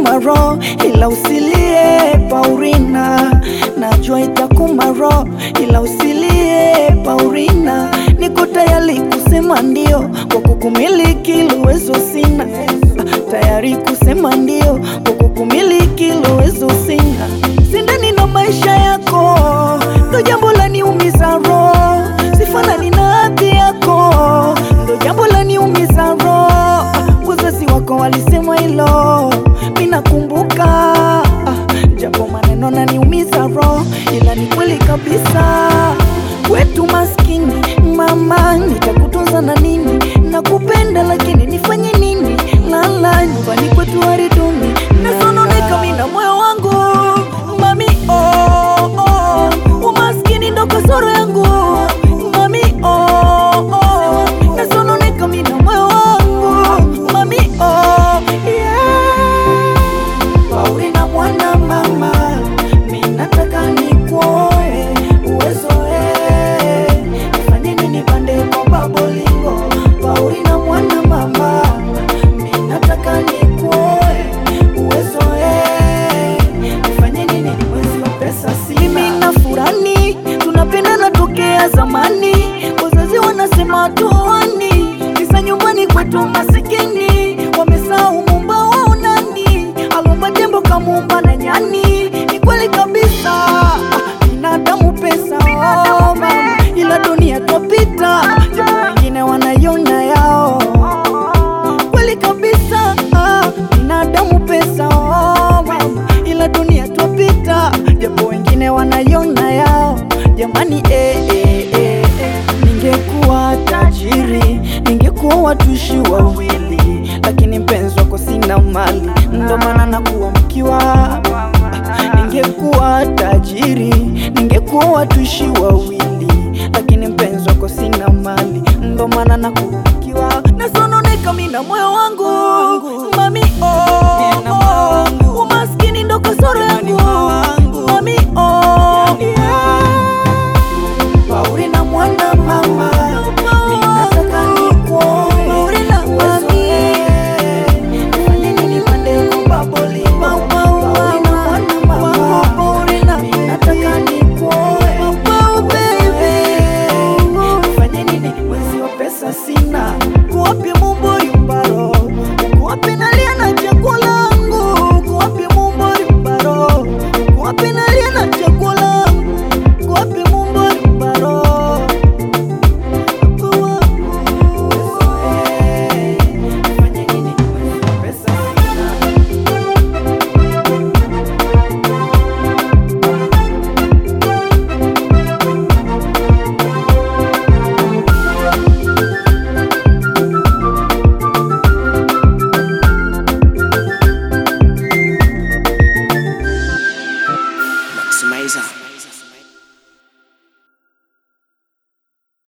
itakuma roho, ila usilie Paulina, najua itakuma roho, ila usilie Paulina, niko tayari kusema ndio kwa kukumiliki, uwezo sina tayari kusema ndio kwa kukumiliki, uwezo sina sindani na maisha yako, ndo jambo la niumiza roho, sifanani na hadhi yako, ndo jambo la niumiza roho. Wazazi wako walisema hilo, mimi nakumbuka, ah, japo maneno naniumiza roho, ila ni kweli kabisa. Kwetu maskini mama, nitakutunza na nini? Nakupenda lakini nifanye nini? Lala nyumbani kwetu hariduni, nasononeka mimi na moyo wangu mami, oh, oh, umaskini ndo kasoro yangu mami, oh, oh, nasononeka mimi na moyo wangu mami, oh, yeah. Paulina mwana mama, mimi nataka nikuoe uwezo eh, nifanye nini pande kwa babolingo. Paulina mwana mama, mimi nataka nikuoe uwezo eh, nifanye nini mwezi wa pesa sina. Mimi na furani tunapendana tokea zamani, wazazi wanasema tuani, kisa nyumbani kwetu masikini wamesahau mumba wao nani alomba tembo kamumba na nyani. Ni kweli kabisa, ah, binadamu pesa oh, mama, ila dunia twapita, japo wengine wanaiona yao. Kweli kabisa, ah, binadamu pesa oh, mama, ila dunia twapita, japo wengine wanaiona yao. Jamani eh, eh, eh, eh. Ningekuwa tajiri, ningekuwa watuishi wawili, lakini mpenzi wako sina mali, ndo maana nakuwa mkiwa. Ningekuwa tajiri, ningekuwa watuishi wawili, lakini mpenzi wako sina mali, ndo maana nakuwa mkiwa. Nasononeka mimi na moyo wangu